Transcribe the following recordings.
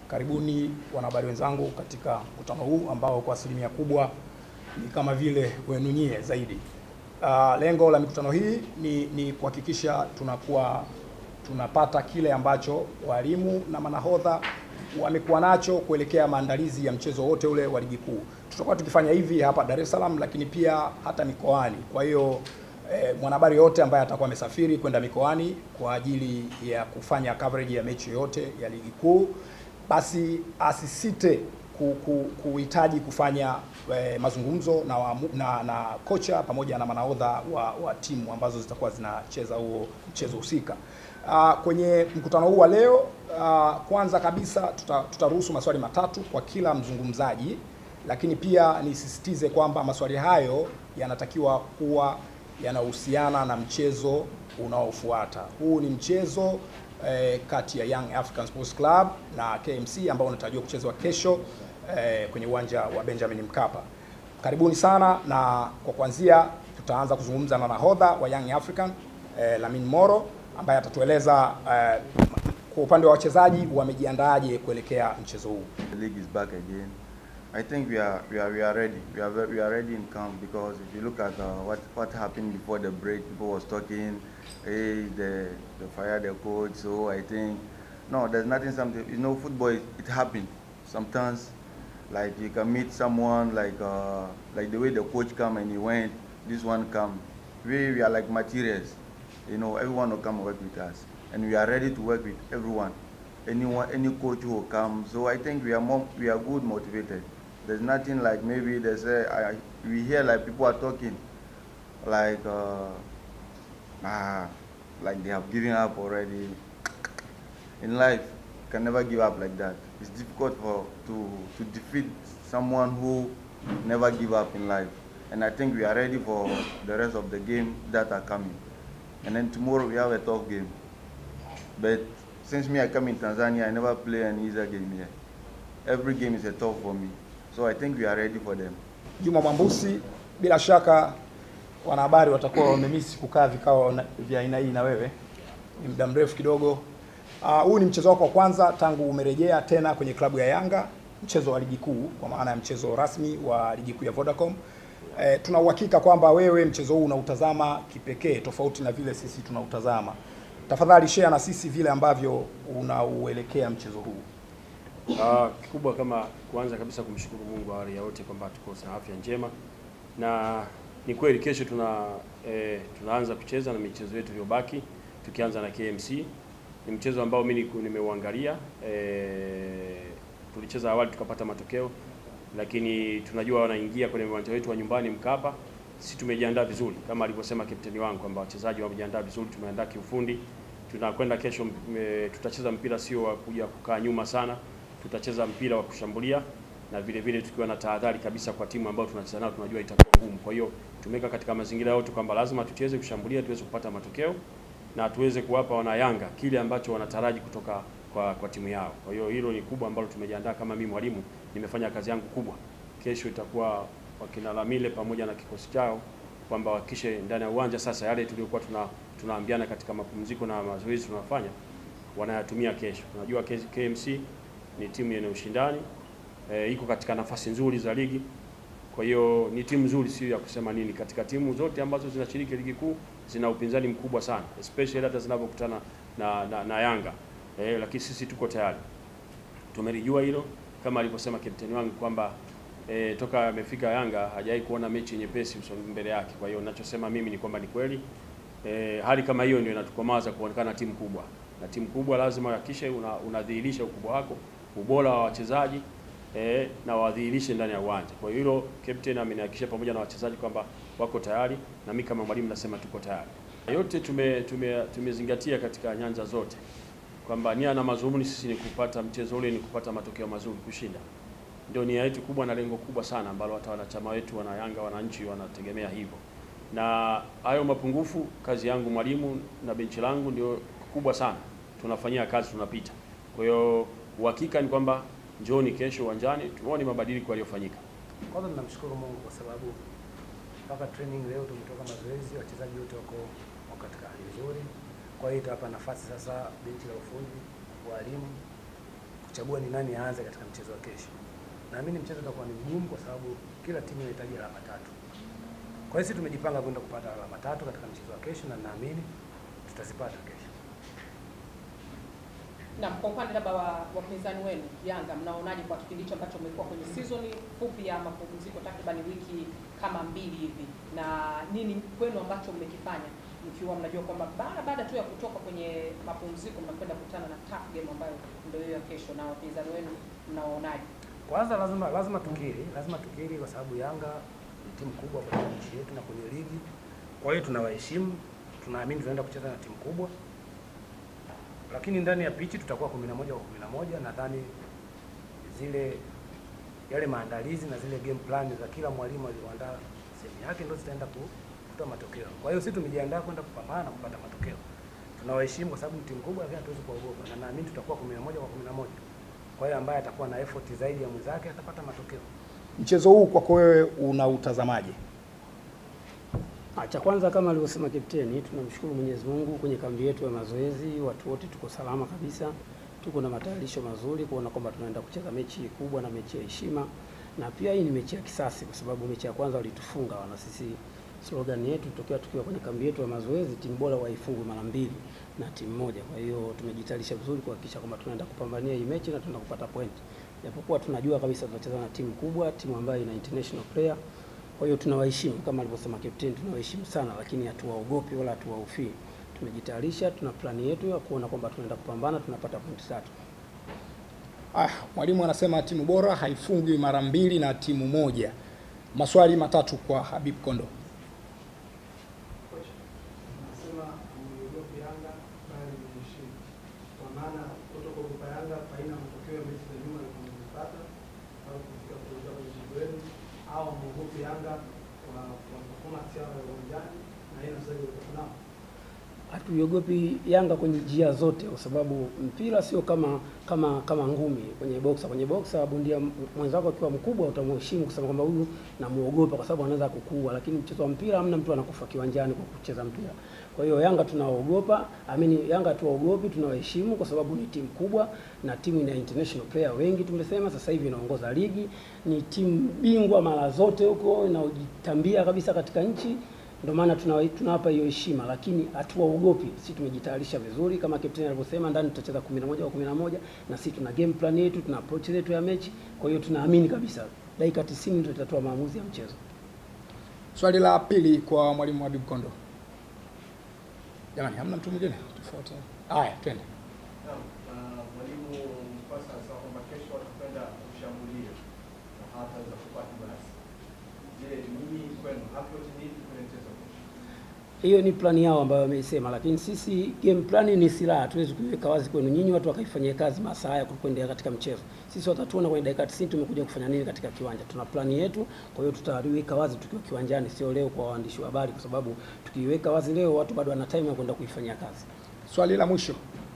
Karibuni wanahabari wenzangu katika mkutano huu ambao kwa asilimia kubwa ni kama vile wenu nyie zaidi. Uh, lengo la mikutano hii ni, ni kuhakikisha tunakuwa tunapata kile ambacho walimu na manahodha wamekuwa nacho kuelekea maandalizi ya mchezo wote ule wa ligi kuu. Tutakuwa tukifanya hivi hapa Dar es Salaam, lakini pia hata mikoani. Kwa hiyo eh, mwanahabari yote ambaye atakuwa amesafiri kwenda mikoani kwa ajili ya kufanya coverage ya mechi yote ya ligi kuu, basi asisite ku- ku- kuhitaji kufanya eh, mazungumzo na, waamu- na, na kocha pamoja na manahodha wa, wa timu ambazo zitakuwa zinacheza huo mchezo husika. Uh, kwenye mkutano huu wa leo uh, kwanza kabisa tuta- tutaruhusu maswali matatu kwa kila mzungumzaji, lakini pia nisisitize kwamba maswali hayo yanatakiwa kuwa yanahusiana na mchezo unaofuata. Huu ni mchezo eh, kati ya Young African Sports Club na KMC ambao unatarajiwa kuchezwa kesho eh, kwenye uwanja wa Benjamin Mkapa. Karibuni sana, na kwa kuanzia tutaanza kuzungumza na nahodha wa Young African eh, Lamin Moro ambaye atatueleza eh, kwa upande wa wachezaji wamejiandaaje kuelekea mchezo huu. The league is back again. I think we are we are we are ready. We are ve- we are ready in camp because if you look at uh, what what happened before the break, people was talking, hey, the the fire the coach. So I think no, there's nothing. Something you know, football it, it happens sometimes. Like you can meet someone like uh, like the way the coach come and he went, this one come. We we are like materials. You know, everyone will come work with us, and we are ready to work with everyone anyone, any coach who will come. So I think we are more, we are good motivated. There's nothing like maybe they say I, we hear like people are talking, like uh, ah, like they have given up already. In life, you can never give up like that. It's difficult for to to defeat someone who never give up in life. And I think we are ready for the rest of the game that are coming. And then tomorrow we have a tough game. But since me I come in Tanzania, I never play an easy game here. Every game is a tough for me. So I think we are ready for them. Juma Mwambusi, bila shaka wanahabari watakuwa wamemisi kukaa vikao na- vya aina hii na wewe, ni muda mrefu kidogo. Ah, Huu ni mchezo wako wa kwanza tangu umerejea tena kwenye klabu ya Yanga, mchezo wa ligi kuu, kwa maana ya mchezo rasmi wa ligi kuu ya Vodacom. Eh, tuna uhakika kwamba wewe mchezo huu unautazama kipekee tofauti na vile sisi tunautazama. Tafadhali share na sisi vile ambavyo unauelekea mchezo huu. Ah, kikubwa kama kwanza kabisa kumshukuru Mungu awali ya yote kwamba tuko na afya njema, na ni kweli kesho tuna eh, tunaanza kucheza na michezo yetu iliyobaki, tukianza na KMC. Ni mchezo ambao mimi niku- nimeuangalia eh, tulicheza awali tukapata matokeo, lakini tunajua wanaingia kwenye uwanja wetu wa nyumbani Mkapa. Sisi tumejiandaa vizuri kama alivyosema kapteni wangu kwamba wachezaji wamejiandaa vizuri, tumeandaa kiufundi. Tunakwenda kesho, m- e, tutacheza mpira sio wa kuja kukaa nyuma sana, tutacheza mpira wa kushambulia na vile vile tukiwa na tahadhari kabisa kwa timu ambayo tunacheza nayo, tunajua itakuwa ngumu. Kwa hiyo tumeweka katika mazingira yote kwamba lazima tucheze kushambulia, tuweze kupata matokeo na tuweze kuwapa wana Yanga kile ambacho wanataraji kutoka kwa, kwa timu yao. Kwa hiyo hilo ni kubwa ambalo tumejiandaa. Kama mimi mwalimu nimefanya kazi yangu kubwa. Kesho itakuwa wakina Lamile pamoja na kikosi chao kwamba wakishe ndani ya uwanja sasa yale tuliokuwa tuna tunaambiana katika mapumziko na mazoezi tunafanya wanayatumia kesho. Tunajua K- KMC ni timu yenye ushindani e, iko katika nafasi nzuri za ligi. Kwa hiyo ni timu nzuri, sio ya kusema nini. Katika timu zote ambazo zinashiriki ligi kuu zina upinzani mkubwa sana, especially hata zinapokutana na, na, na Yanga e, lakini sisi tuko tayari, tumelijua hilo kama alivyosema kapteni wangu kwamba e, toka amefika Yanga hajawahi kuona mechi nyepesi uso- mbele yake. Kwa hiyo ninachosema mimi ni kwamba ni kweli e, hali kama hiyo ndio inatukomaza kuonekana timu kubwa, na timu kubwa lazima uhakikishe una, unadhihirisha ukubwa wako, ubora wa wachezaji e, na wadhihirishe ndani ya uwanja. Kwa hiyo hilo captain amenihakikishia pamoja na wachezaji kwamba wako tayari, na mimi kama mwalimu nasema tuko tayari. Yote tume, tume, tumezingatia katika nyanja zote kwamba nia na mazumuni sisi ni kupata mchezo ule, ni kupata matokeo mazuri, kushinda ndio nia yetu kubwa na lengo kubwa sana ambalo hata wanachama wetu wana Yanga wananchi wanategemea hivyo. Na hayo mapungufu, kazi yangu mwalimu na benchi langu ndio kubwa sana, tunafanyia kazi, tunapita. Kwa hiyo uhakika ni kwamba njooni kesho uwanjani tuone mabadiliko yaliyofanyika. Kwanza tunamshukuru Mungu kwa sababu mpaka training leo tumetoka mazoezi, wachezaji wote wako wako katika hali nzuri. Kwa hiyo itawapa nafasi sasa benchi la ufundi, walimu kuchagua ni nani aanze katika mchezo wa kesho. Naamini mchezo utakuwa ni mgumu kwa sababu kila timu inahitaji alama tatu. Kwa hiyo sisi tumejipanga kwenda kupata alama tatu katika mchezo wa kesho na naamini tutazipata kesho. Na kwa upande labda wa wapinzani wenu Yanga, mnaonaje kwa kipindi hicho ambacho mmekuwa kwenye season fupi ya mapumziko takriban wiki kama mbili hivi, na nini kwenu ambacho mmekifanya mkiwa mnajua kwamba baada baada tu ya kutoka kwenye mapumziko mnakwenda kukutana na tough game ambayo ndio hiyo ya kesho, na wapinzani wenu mnaonaje? Kwanza lazima lazima tukiri, lazima tukiri kwa sababu Yanga ni timu kubwa kwenye nchi yetu na kwenye ligi. Kwa hiyo tunawaheshimu, tunaamini tunaenda kucheza na timu kubwa, lakini ndani ya pichi tutakuwa kumi na moja kwa kumi na moja. Nadhani zile yale maandalizi na zile game plan za kila mwalimu alioandaa sehemu yake ndio zitaenda ku- kutoa matokeo. Kwa hiyo sisi tumejiandaa kwenda kupambana na kupata matokeo. Tunawaheshimu kwa sababu ni timu kubwa, lakini hatuwezi kuogopa, na naamini tutakuwa kumi na moja kwa kumi na moja. Kwa hiyo ambaye atakuwa na effort zaidi ya mwenzake atapata matokeo. Mchezo huu kwako wewe unautazamaje? Ah, Cha kwanza kama alivyosema kapteni, tunamshukuru Mwenyezi Mungu kwenye kambi yetu ya mazoezi, watu wote tuko salama kabisa, tuko na matayarisho mazuri kuona kwamba tunaenda kucheza mechi kubwa na mechi ya heshima, na pia hii ni mechi ya kisasi, kwa sababu mechi ya kwanza walitufunga wana sisi. Slogan yetu tokea tukiwa kwenye kambi yetu ya mazoezi, timu bora waifungwe mara mbili na timu moja. Kwa hiyo tumejitayarisha vizuri kuhakikisha kwamba tunaenda kupambania hii mechi na tunaenda kupata point, japokuwa tunajua kabisa tunacheza na timu kubwa, timu ambayo ina international player kwa hiyo tunawaheshimu kama alivyosema captain, tunawaheshimu sana, lakini hatuwaogopi wala hatuwahofii. Tumejitayarisha, tuna plani yetu ya kuona kwamba tunaenda kupambana, tunapata pointi tatu. Ah, mwalimu anasema timu bora haifungwi mara mbili na timu moja. Maswali matatu kwa Habib Kondo. Nasema ameogopa Yanga bali mheshimu, kwa maana kutokuogopa Yanga faina matokeo ya mechi za nyuma alipata au kufika kurudia kwenye mchezo wenu, au ameogopa Yanga kwa kwa performance yao ya uwanjani na yeye sasa hivi nao Hatuiogopi Yanga kwenye njia zote, kwa sababu mpira sio kama kama kama ngumi kwenye boxa. Kwenye boxa bondia m- mwenzako akiwa mkubwa utamheshimu kusema kwamba huyu namuogopa kwa sababu anaweza kukua, lakini mchezo wa mpira hamna mtu anakufa kiwanjani kwa kucheza mpira. Kwa hiyo Yanga tunaogopa, amini Yanga tuwaogopi, tunawaheshimu kwa sababu ni timu kubwa na timu ina international player wengi. Tumesema sasa hivi inaongoza ligi, ni timu bingwa mara zote huko, inaojitambia kabisa katika nchi ndio maana tunawa- tunawapa hiyo heshima, lakini hatuwaogopi. Sisi tumejitayarisha vizuri kama kapteni alivyosema, ndani tutacheza 11 kwa 11 na sisi tuna game plan yetu, tuna approach yetu ya mechi. Kwa hiyo tunaamini kabisa dakika 90 ndio tutatoa maamuzi ya mchezo. Swali la pili kwa mwalimu Habib Kondo. Jamani, hamna mtu mwingine tofauti? Haya, twende. Naam, na mwalimu Mkwasa anasema kwamba kesho watakwenda kushambulia na hataweza kupata basi. Je, nyinyi kwenu approach ni ipi kwenye mchezo huu? Hiyo ni plani yao ambayo wameisema, lakini sisi game plan ni silaha, hatuwezi kuiweka wazi kwenu nyinyi watu wakaifanyia kazi masaa haya kuendelea katika mchezo. Sisi watatuona kwenye dakika 90 tumekuja kufanya nini katika kiwanja. Tuna plani yetu, kwa hiyo tutaiweka wazi tukiwa kiwanjani, sio leo kwa waandishi wa habari, kwa sababu tukiiweka wazi leo watu bado wana time ya kwenda kuifanyia kazi. Swali la mwisho.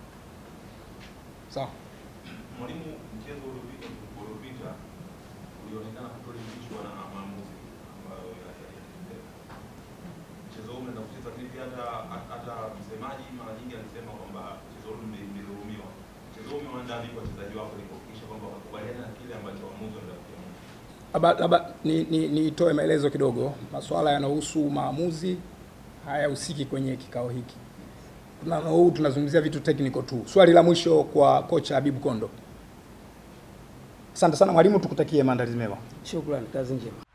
Sawa. Mwalimu, mchezo uliopita uliopita ulionekana kutoridhishwa na maamuzi ambayo yalitendeka. Mchezo huu unaenda kucheza vipi? Hata hata msemaji mara nyingi alisema kwamba mchezo huu mli- mlidhulumiwa. Mchezo huu umeandaa vipi wachezaji wako ili kuhakikisha kwamba wakubaliana na kile ambacho waamuzi wanaenda kukiamua? Labda labda ni ni nitoe maelezo kidogo. Masuala yanayohusu maamuzi hayahusiki kwenye kikao hiki. Tuna huu tunazungumzia vitu technical tu. Swali la mwisho kwa kocha Habib Kondo. Asante sana mwalimu, tukutakie maandalizi mema. Shukrani, kazi njema.